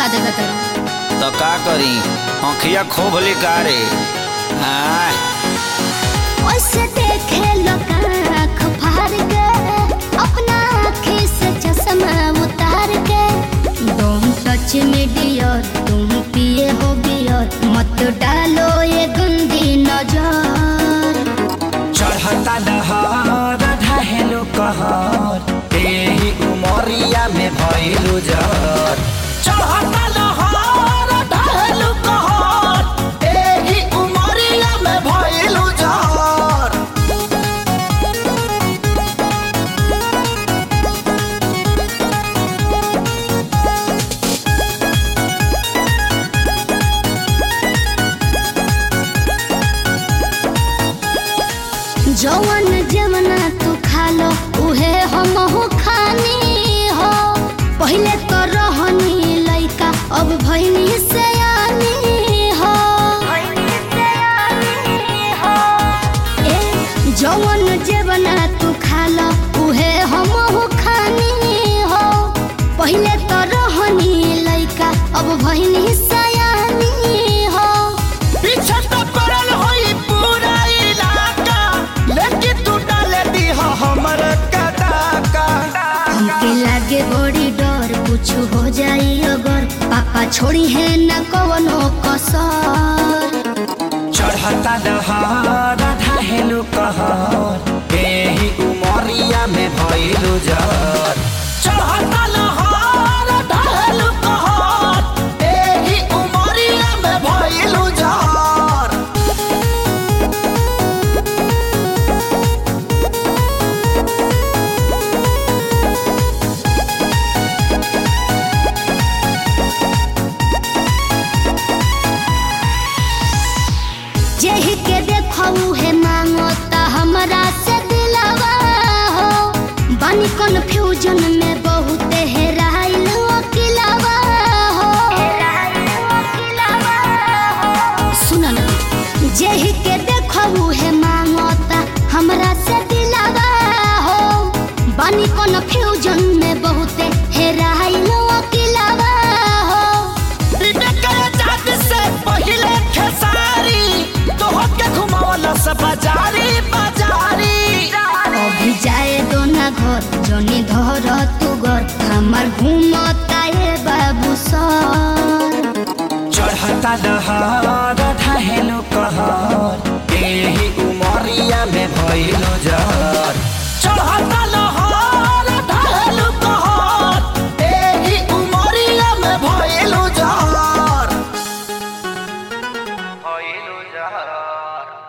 देवे तर तो का करी आँखिया खोभ लिकारे आय ओसे देखे लोग आँख फाड़ के अपना आँखी से चश्मा उतार के तुम सच में डियर तुम पिए हो बियर मत डालो ये गंदी नजर चढ़ता दहर ढहेलो कहर एही उमरिया में भइलु जर चढ़ता दहर ढहेलो कहर एही उमरिया में भइलु जर जवन जवना तू खा लो उहे हम हो खानी हो पहले तो रहनी लइका अब भइनी से हो ए जवन जवना तू खा लो उहे हम हो खानी हो पहले तो रहनी लइका अब भइनी सयानी हो पीछे तो पड़ल होई पूरा इलाका लेकिन तू डाले दी हमर कदाका हमके लागे बड़ी डर कुछ हो जाई अगर पापा छोड़ी है न कवनो कसर चढ़ता दहर ढहेलो कहर एही उमरिया में भइलु जर चढ़ता दहर ढहेलो कहर एही उमरिया में भइलु जर जेहि के देखऊ है मांगता हमरा से दिलवा हो बानी कन्फ्यूजन में बहुत हेराइल अकिलवा हो सुन ना जेहि के देखऊ है मांगता हमरा से दिलवा हो बानी कन्फ्यूजन में बहुत हेराइल अकिलवा हो से पहिले खेसारी तोहके घुमावला से बाजारी बाजारी अभी जाए दो ना घर जनी धर तू घर हमार घूमता है बाबू सर चढ़ता दहर ढहेलो कहर एही उमरिया में भइलो जर चढ़ता